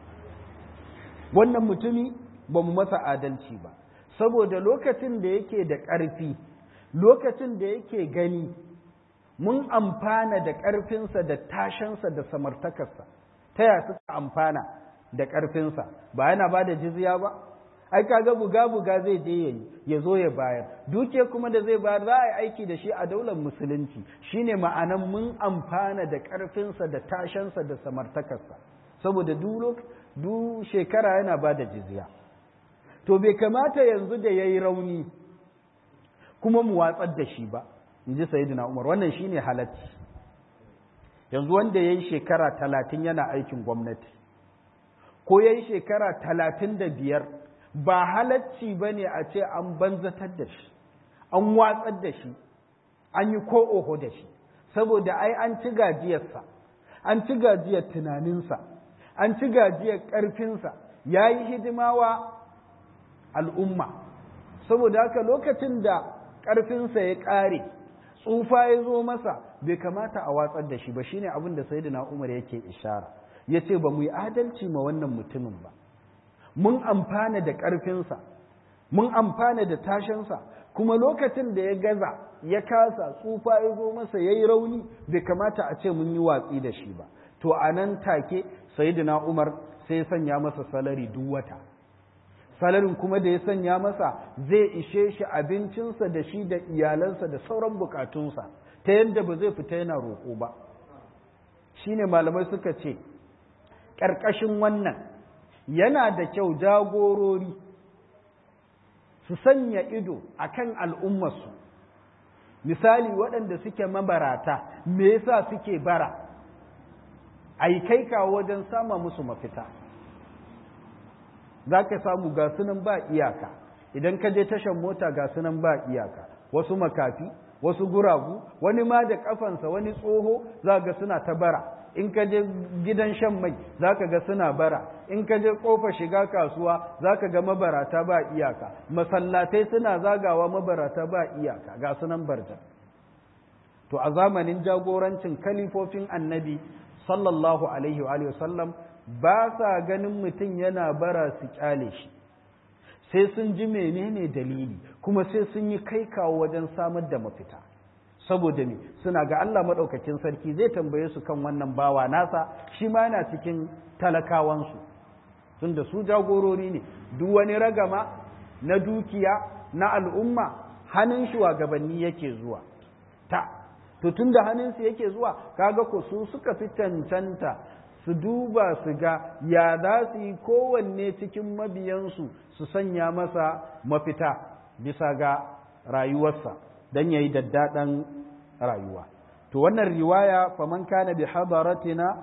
Speaker 1: wannan mutumi ba mu masa adalci ba saboda lokacin da yake da ƙarfi lokacin da yake gani mun amfana da ƙarfinsa da tashansa da samartakarsa ta ya suka amfana da ƙarfinsa ba yana ba da jizya ba ai kaga buga buga zai je yayi ya zo ya bayar duke kuma da zai bayar za a yi aiki da shi a daular musulunci shine ma'anan mun amfana da ƙarfinsa da tashansa da samartakarsa saboda duk shekara yana ba da jizya to bai kamata yanzu da ya yi rauni kuma mu watsar da shi ba in ji sayidina umar wannan shine halacci yanzu wanda ya yi shekara talatin yana aikin gwamnati ko ya yi shekara talatin da biyar ba halacci ba ne a ce an banzatar da shi an watsar da shi an yi ko oho da shi saboda ai an ci gajiyarsa an ci gajiyar tunaninsa an ci gajiyar ƙarfinsa ya yi hidima wa al'umma saboda haka lokacin da ƙarfinsa ya ƙare tsufa ya zo masa bai kamata a watsar da shi ba shine abin da sayyidina Umar yake ishara yace ba mu yi adalci ma wannan mutumin ba mun amfana da ƙarfinsa mun amfana da tashinsa kuma lokacin da ya gaza ya kasa tsufa ya zo masa yayi rauni bai kamata a ce mun yi watsi da shi ba to a nan take sayyidina Umar sai ya sanya masa salari duk wata salarin kuma da ya sanya masa zai ishe shi abincinsa da shi da iyalansa da sauran bukatunsa ta yadda ba zai fita yana roƙo ba shine malamai suka ce ƙarƙashin wannan yana da kyau jagorori su sanya ido a kan al'ummarsu misali waɗanda suke mabarata me yasa suke bara a yi kai kawo wajen sama musu mafita za ka samu ga sunan ba iyaka idan ka je tashan mota ga sunan ba iyaka wasu makafi wasu guragu wani ma da kafansa wani tsoho za ga suna ta bara in ka je gidan shan mai za ka ga suna bara in ka je kofa shiga kasuwa za ka ga mabarata ba iyaka masallatai suna zagawa mabarata ba iyaka ga sunan barja to a zamanin jagorancin kalifofin annabi sallallahu alaihi wa sallam ba sa ganin mutum yana bara su kyale shi sai sun ji menene dalili kuma sai sun yi kai kawo wajen samar da mafita saboda me suna ga Allah maɗaukakin sarki zai tambaye su kan wannan bawa nasa shi ma yana cikin talakawansu tunda su jagorori ne duk wani ragama na dukiya na al'umma hannun shugabanni yake zuwa ta to tunda hannunsu yake zuwa kaga ko su suka fi cancanta su duba su ga ya za su yi kowanne cikin mabiyansu su sanya masa mafita bisa ga rayuwarsa don ya yi daddaɗan rayuwa to wannan riwaya faman kana bi hadaratina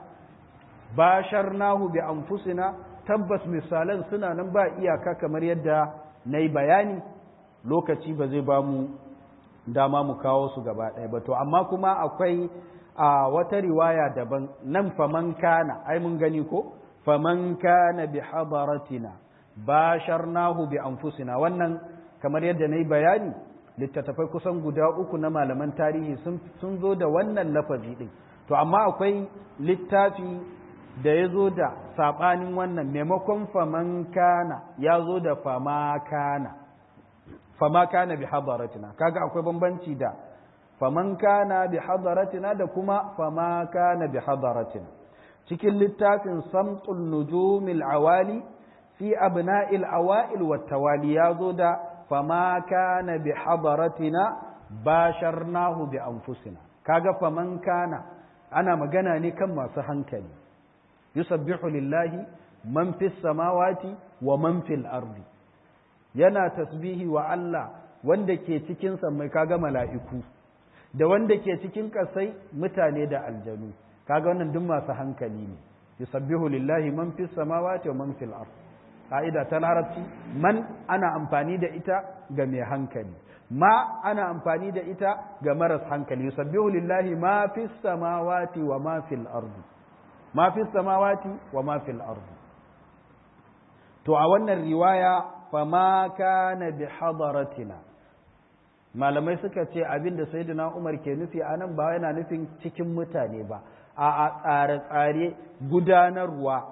Speaker 1: basharnahu bi anfusina tabbas misalan suna nan ba iyaka kamar yadda na yi bayani lokaci ba zai ba mu dama mu kawo su gaba ɗaya ba to amma kuma akwai a wata riwaya daban nan faman kana ai mun gani ko faman kana bi hadaratina basharnahu bi anfusina wannan kamar yadda nayi bayani littattafai kusan guda uku na malaman tarihi sun zo da wannan lafazi din to amma akwai littafi da ya zo da saɓanin wannan maimakon faman kana ya zo da fama kana fama kana bi hadaratina kaga akwai bambanci da faman kana bi hadaratina da kuma fama kana bi hadaratina cikin littafin samtul nujumil awali fi abna'il awail wat tawali yazo da fama kana bi hadaratina basharnahu bi anfusina kaga faman kana ana magana ne kan masu hankali yusabbihu lillahi man fis samawati wa man fil ardi yana tasbihi wa Allah wanda ke cikin mai kaga mala'iku da wanda ke cikin kasai mutane da aljanu kaga wannan duk masu hankali ne yusabbihu lillahi man fis samawati wa man fil ard ka'ida ta larabci man ana amfani da ita ga mai hankali ma ana amfani da ita ga maras hankali yusabbihu lillahi ma fis samawati wa ma fil ard ma fis samawati wa ma fil ard to a wannan riwaya fama kana bi hadaratina malamai suka ce abin da sayyidina Umar ke nufi anan ba yana nufin cikin mutane ba a tsare-tsare gudanarwa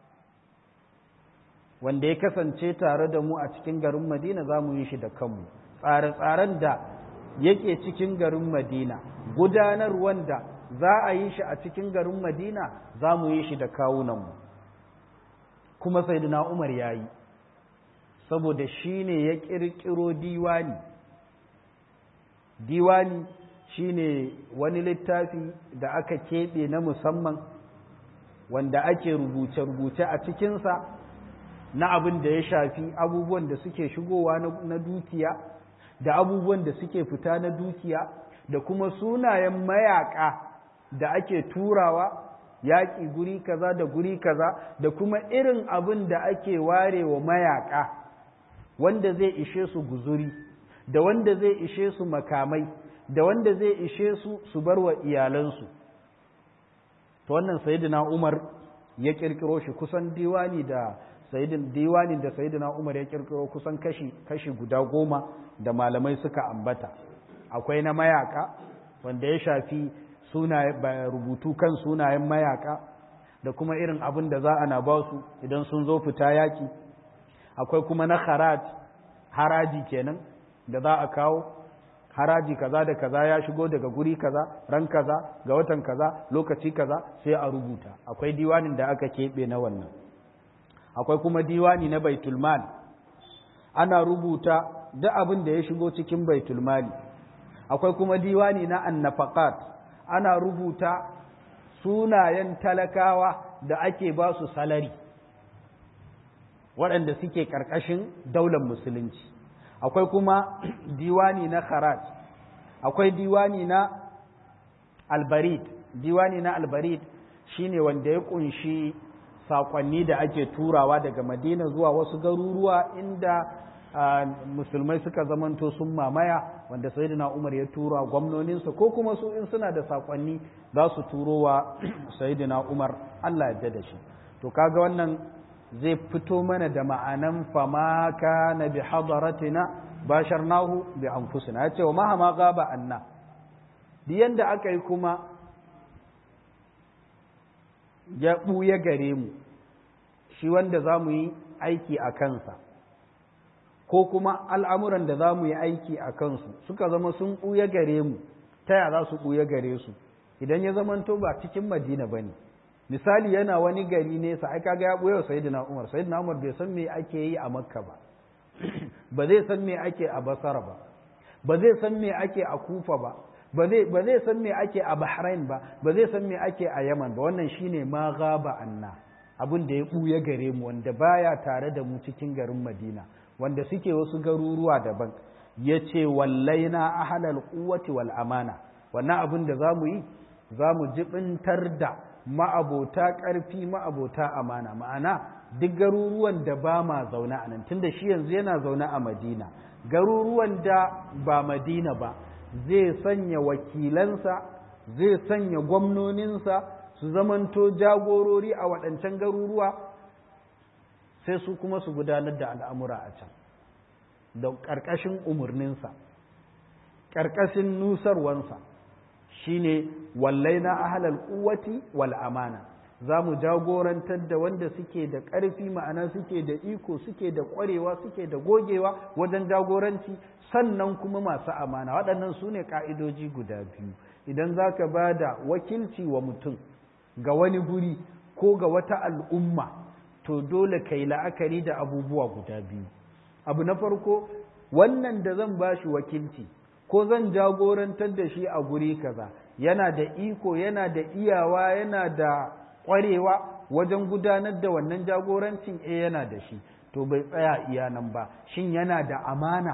Speaker 1: wanda ya kasance tare da mu a cikin garin Madina za mu yi shi da kanmu tsare-tsaren da yake cikin garin Madina gudanarwan da za a yi shi a cikin garin Madina za mu yi shi da kawunanmu kuma sayyidina Umar ya yi saboda shi ne ya ƙirƙiro diwani diwani shi ne wani littafi da aka keɓe na musamman wanda ake rubuce-rubuce a cikinsa na abin da ya shafi abubuwan da suke shigowa na dukiya da abubuwan da suke fita na dukiya da kuma sunayen mayaka da ake turawa yaƙi guri kaza da guri kaza da kuma irin abin da ake ware wa mayaka wanda zai ishe su guzuri da wanda zai ishe su makamai da wanda zai ishe su su bar wa iyalansu to wannan sayyidina Umar ya kirkiro shi kusan diwani da sayyidin diwanin da sayyidina Umar ya kirkiro kusan kashi kashi guda goma da malamai suka ambata akwai na mayaka wanda ya shafi sunaye rubutu kan sunayen mayaka da kuma irin abin da za a na ba su idan sun zo fita yaki akwai kuma na haraj haraji kenan da za a kawo haraji kaza da kaza ya shigo daga guri kaza ran kaza ga watan kaza lokaci kaza sai a rubuta akwai diwanin da aka keɓe na wannan akwai kuma diwani na baitulmal ana rubuta duk abin da ya shigo cikin baitulmali akwai kuma diwani na annafaqat ana rubuta sunayen talakawa da ake ba su salari waɗanda suke ƙarƙashin daular musulunci akwai kuma diwani na kharaj akwai diwani na albarid diwani na albarid shine wanda ya kunshi sakonni da ake turawa daga madina zuwa wasu garuruwa inda musulmai suka zamanto sun mamaya wanda sayyidina umar ya tura gwamnoninsa ko kuma su in suna da sakonni za su turo wa sayyidina umar allah ya da shi to kaga wannan zai fito mana da ma'anan fama kana bi hadaratina basharnahu bi anfusina yace wa mahama gaba anna duk yanda aka yi kuma ya buya gare mu shi wanda za mu yi aiki a kansa ko kuma al'amuran da za mu yi aiki a kansu suka zama sun buya gare mu ta ya za su buya gare su idan ya zamanto ba cikin madina ba ne misali yana wani gari nesa ai kaga ya boye sayyidina Umar sayyidina Umar bai san me ake yi a Makka ba ba zai san me ake a Basra ba ba zai san me ake a Kufa ba ba zai ba zai san me ake a Bahrain ba ba zai san me ake a Yaman ba wannan shine ma gaba anna abin da ya buya gare mu wanda baya tare da mu cikin garin Madina wanda suke wasu garuruwa daban yace wallaina ahlal quwwati wal amana wannan abin da zamu yi zamu jibintar da ma'abota ƙarfi ma'abota amana ma'ana duk garuruwan da ba ma zaune a nan tunda shi yanzu yana zaune a madina garuruwan da ba madina ba zai sanya wakilansa zai sanya gwamnoninsa su zamanto jagorori a waɗancan garuruwa sai su kuma su gudanar da al'amura a can da ƙarƙashin umarninsa ƙarƙashin nusarwansa shine wallaina ahlal quwwati wal amana za mu jagorantar da wanda suke da ƙarfi ma'ana suke da iko suke da ƙwarewa suke da gogewa wajen jagoranci sannan kuma masu amana waɗannan su ne ƙa'idoji guda biyu idan za ka ba da wakilci wa mutum ga wani guri ko ga wata al'umma to dole ka yi la'akari da abubuwa guda biyu abu na farko wannan da zan ba shi wakilci ko zan jagorantar da shi a guri kaza yana da iko yana da iyawa yana da ƙwarewa wajen gudanar da wannan jagorancin e yana da shi to bai tsaya iya nan ba shin yana da amana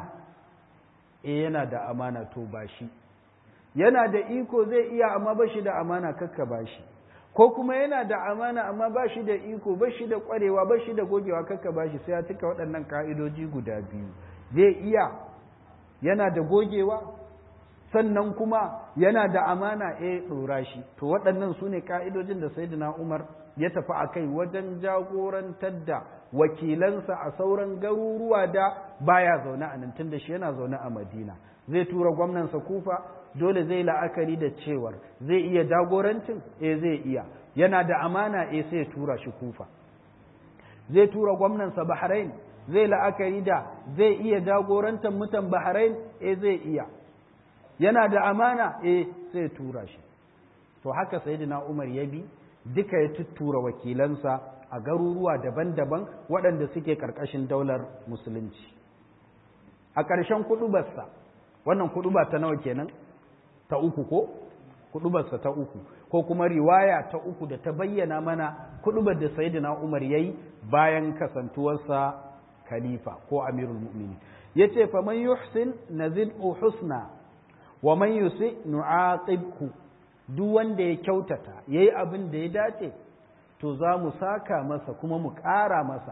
Speaker 1: e yana da amana to ba shi yana da iko zai iya amma ba shi da amana kakka ba shi ko kuma yana da amana amma ba shi da iko ba shi da ƙwarewa ba shi da gogewa kakka ba shi sai ya cika waɗannan ka'idoji guda biyu zai iya yana da gogewa sannan kuma yana da amana eh ɗora shi to waɗannan su ne ƙa'idojin da sayyidina umar ya tafi a kai wajen jagorantar da wakilansa a sauran garuruwa da baya zaune a nan tun da shi yana zaune a madina zai tura gwamnansa kufa dole zai la'akari da cewar zai iya jagorancin eh zai iya yana da amana eh sai ya tura shi kufa zai tura gwamnansa bahrain zai la'akari da zai iya jagorantar mutan bahrain eh zai iya yana da amana eh sai tura shi to haka sayyidina Umar ya bi duka ya tuttura wakilansa a garuruwa daban-daban waɗanda suke ƙarƙashin daular musulunci a ƙarshen kuɗubarsa wannan kuɗuba ta nawa kenan ta uku ko kuɗubarsa ta uku ko kuma riwaya ta uku da ta bayyana mana kuɗubar da sayyidina Umar yayi bayan kasantuwarsa khalifa ko amirul mu'minin yace fa man yuhsin nazid husna wa man yusi nu'aqibhu duk wanda ya kyautata yayi abin da ya dace to za mu saka masa kuma mu ƙara masa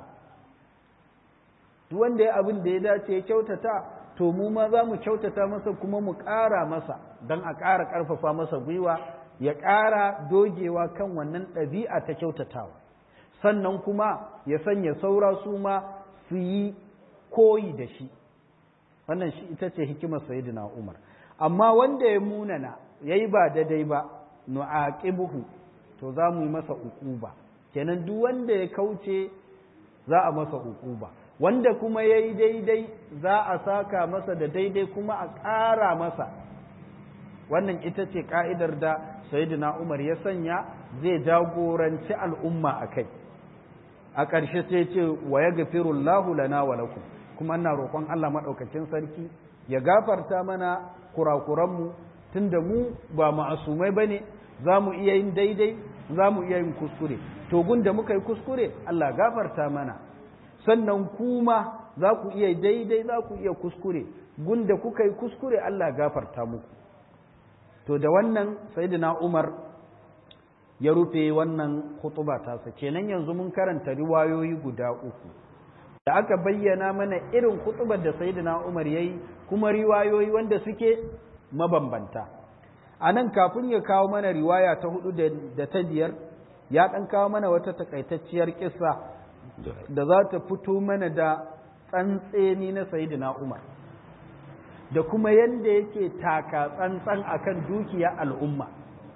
Speaker 1: duk wanda ya abin da ya dace ya kyautata to mu ma za mu kyautata masa kuma mu ƙara masa don a ƙara ƙarfafa masa gwiwa ya ƙara dogewa kan wannan ɗabi'a ta kyautatawa sannan kuma ya sanya saura su ma su yi koyi da shi wannan shi ita ce hikimar sayyidina umar amma wanda ya munana ya yi ba daidai ba nu'aqibuhu to za mu yi masa uquba kenan duk wanda ya kauce za a masa uquba wanda kuma ya yi daidai za a saka masa da daidai kuma a ƙara masa wannan ita ce ka'idar da sayyidina umar ya sanya zai jagoranci al'umma a kai a ƙarshe sai ce wa ya gafirullahu lana wa lakum kuma ina roƙon Allah maɗaukacin sarki ya gafarta mana kurakuranmu tunda mu ba ma'asumai ba ne za mu iya yin daidai za mu iya yin kuskure to gunda muka yi kuskure Allah gafarta mana sannan kuma za ku iya daidai za ku iya kuskure gunda kuka yi kuskure Allah gafarta muku to da wannan sayyidina Umar ya rufe wannan khutuba tasa kenan yanzu mun karanta riwayoyi guda uku da aka bayyana mana irin khutubar da sayyidina Umar yayi kuma riwayoyi wanda suke mabambanta a nan kafin ya kawo mana riwaya ta hudu da ta biyar ya ɗan kawo mana wata takaitacciyar kisa da za ta fito mana da tsantseni na sayidina umar da kuma yadda yake taka tsantsan akan dukiya al'umma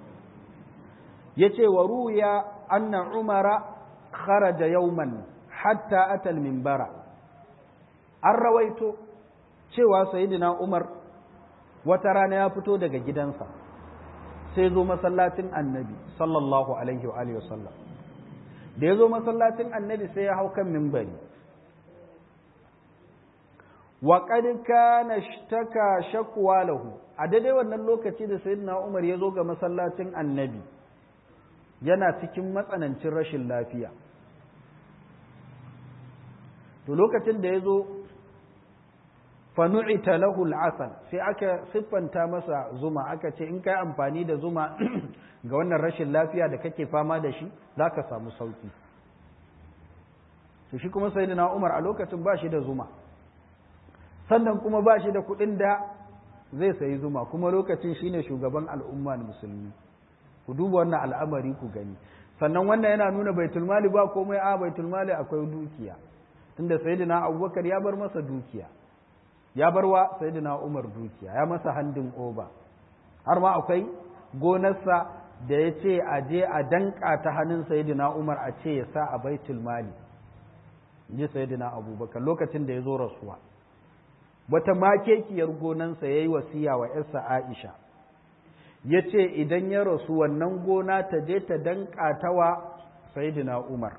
Speaker 1: ya ce wa ruya anna umara kharaja yauman hatta atal minbara an rawaito cewa sayidina umar wata rana ya fito daga gidansa sai zo masallacin annabi sallallahu alaihi wa alihi wasallam da ya zo masallacin annabi sai ya hau kan mimbari wa qad kana ishtaka shakwa lahu a daidai wannan lokaci da sayyidina Umar ya zo ga masallacin annabi yana cikin matsanancin rashin lafiya to lokacin da ya zo fanu'ita lahu al'asal sai aka siffanta masa zuma aka ce in kai amfani da zuma ga wannan rashin lafiya da kake fama da shi zaka samu sauki to shi kuma sayyidina Umar a lokacin ba shi da zuma sannan kuma ba shi da kuɗin da zai sayi zuma kuma lokacin shine shugaban al'umma musulmi ku duba wannan al'amari ku gani sannan wannan yana nuna baitul mali ba komai a baitul mali akwai dukiya tunda sayyidina Abubakar ya bar masa dukiya ya bar wa sayyidina Umar dukiya ya masa handin oba har ma akwai gonarsa da ya ce a je a danka ta hannun sayyidina Umar a ce ya sa a baitul mali ji sayyidina Abubakar lokacin da ya zo rasuwa wata makekiyar gonansa ya yi wasiya wa ‘yarsa Aisha ya ce idan ya rasu wannan gona ta je ta danka ta wa sayyidina Umar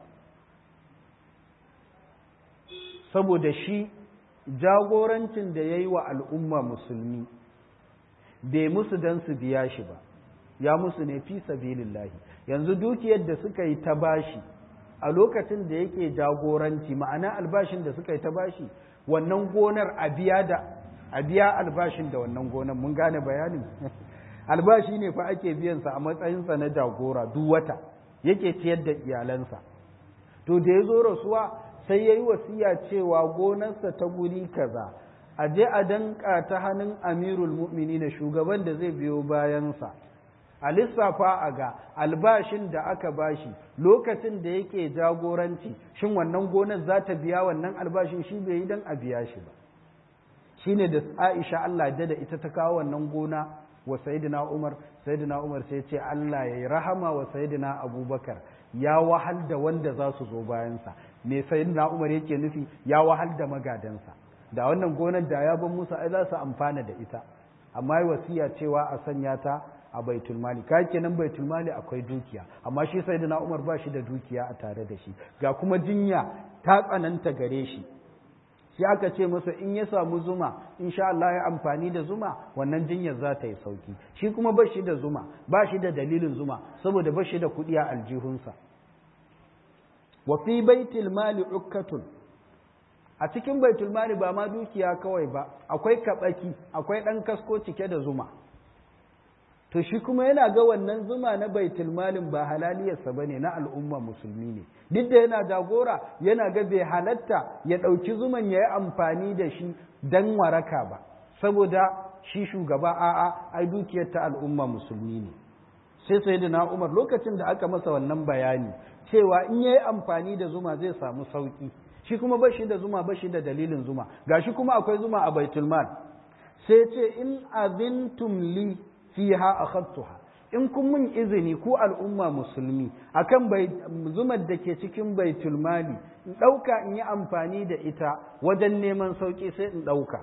Speaker 1: saboda shi jagorancin da ya yi wa al'umma musulmi bai musu don su biya shi ba ya musu ne fi sabilillahi yanzu dukiyar da suka yi ta bashi a lokacin da yake jagoranci ma'ana albashin da suka yi ta bashi wannan gonar a biya da a biya albashin da wannan gonar mun gane bayanin albashi ne fa ake biyansa a matsayinsa na jagora duk wata yake ciyar da iyalansa to da ya zo rasuwa sai ya yi wasiya cewa gonarsa ta guri kaza a je a danka ta hannun amirul mu'mini na shugaban da zai biyo bayansa a lissafa a ga albashin da aka bashi lokacin da yake jagoranci shin wannan gonar za ta biya wannan albashin shi bai yi don a biya shi ba shi ne da aisha Allah da da ita ta kawo wannan gona wa sayidina umar sayidina umar sai ce Allah ya yi rahama wa sayidina abubakar ya wahal da wanda za su zo bayansa me sayidina umar yake nufi ya wahal da magadansa da wannan gonar da ya ban musu ai za su amfana da ita amma yi wasiya cewa a sanya ta a baitul mali kai kenan baitul mali akwai dukiya amma shi sayyidina Umar ba shi da dukiya a tare da shi ga kuma jinya ta tsananta gare shi sai aka ce masa in ya samu zuma insha Allah ya amfani da zuma wannan jinyar za ta yi sauki shi kuma ba shi da zuma ba shi da dalilin zuma saboda ba shi da kuɗi a aljihunsa wa fi baitul mali ukkatun a cikin baitul mali ba ma dukiya kawai ba akwai kabaki akwai ɗan kasko cike da zuma to shi kuma yana ga wannan zuma na baitul malin ba halaliyarsa bane na al'umma musulmi ne duk da yana jagora yana ga bai halatta ya ɗauki zuman ya yi amfani da shi don waraka ba saboda shi shugaba a'a ai dukiyar ta al'umma musulmi ne sai sai na umar lokacin da aka masa wannan bayani cewa in ya yi amfani da zuma zai samu sauƙi shi kuma ba shi da zuma ba shi da dalilin zuma gashi kuma akwai zuma a baitul mal sai ce in azintum li fiha akhadtuha in kun mun izini ku al'umma musulmi akan bai zumar da ke cikin baitul mali in dauka in yi amfani da ita wajen neman sauki sai in dauka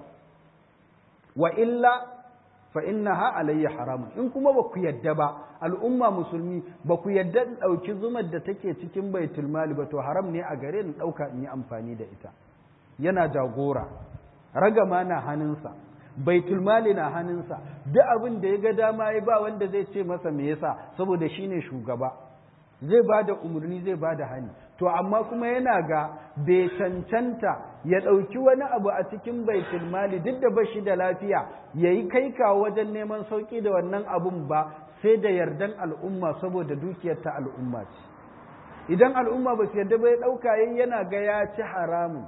Speaker 1: wa illa fa innaha alayya haramun in kuma ba ku yadda ba al'umma musulmi ba ku yadda in dauki zumar da take cikin baitul mali ba to haram ne a gare in dauka in yi amfani da ita yana jagora ragama na hannunsa baitul mali na hannunsa duk abin da ya ga dama ya ba wanda zai ce masa me yasa saboda shine shugaba zai ba da umarni zai ba da hani to amma kuma yana ga bai cancanta ya ɗauki wani abu a cikin baitul mali duk da bashi da lafiya ya yi kai kawo wajen neman sauƙi da wannan abun ba sai da yardan al'umma saboda dukiyar ta al'umma ce idan al'umma ba su yarda ba ya ɗauka yana ga ya ci haramun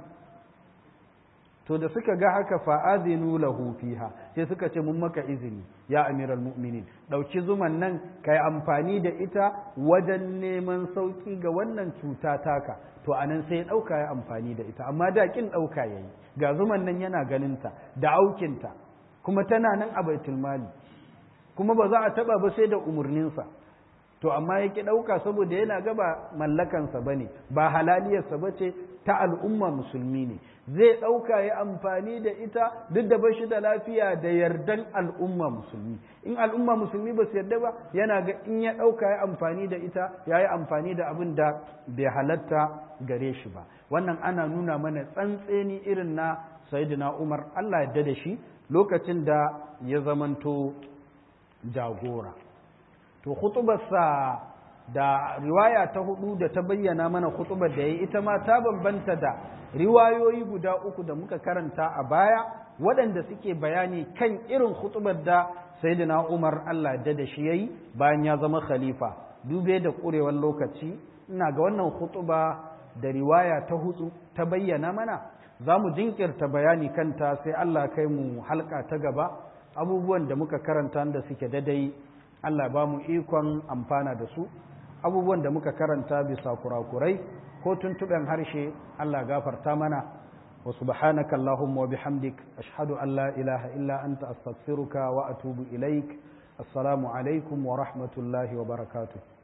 Speaker 1: to da suka ga haka fa'azinu lahu fiha sai suka ce mun maka izini ya amiral mu'minin ɗauki zuman nan ka yi amfani da ita wajen neman sauƙi ga wannan cuta taka to anan sai ya ɗauka ya amfani da ita amma da ƙin ɗauka ya yi ga zuman nan yana ganinta da aukinta kuma tana nan a baitul mali kuma ba za a taɓa ba sai da umarninsa to amma ya ƙi ɗauka saboda yana gaba mallakansa ba ne ba halaliyarsa ba ce ta al'umma musulmi ne zai ɗauka ya amfani da ita duk da bashi da lafiya da yardan al'umma musulmi in al'umma musulmi ba su yarda ba yana ga in ya ɗauka ya amfani da ita ya yi amfani da abin da bai halatta gare shi ba wannan ana nuna mana tsantseni irin na sayyidina umar allah yarda da shi lokacin da ya zamanto jagora to khutubarsa da riwaya ta hudu da ta bayyana mana khutubar da ya ita ma ta bambanta da riwayoyi guda uku da muka karanta a baya waɗanda suke bayani kan irin khutubar da sayyidina Umar Allah da da shi yayi bayan ya zama khalifa dube da ƙurewar lokaci ina ga wannan khutuba da riwaya ta hudu ta bayyana mana za mu jinkirta bayani kanta sai Allah kai mu halka ta gaba abubuwan da muka karanta da suke dadai Allah ba mu ikon amfana da su abubuwan da muka karanta bisa kurakurai ko tuntuɓen harshe Allah gafarta mana wa subhanaka Allahumma wa bihamdik ashhadu an la ilaha illa anta astaghfiruka wa atubu ilaik assalamu alaikum wa rahmatullahi wa barakatuh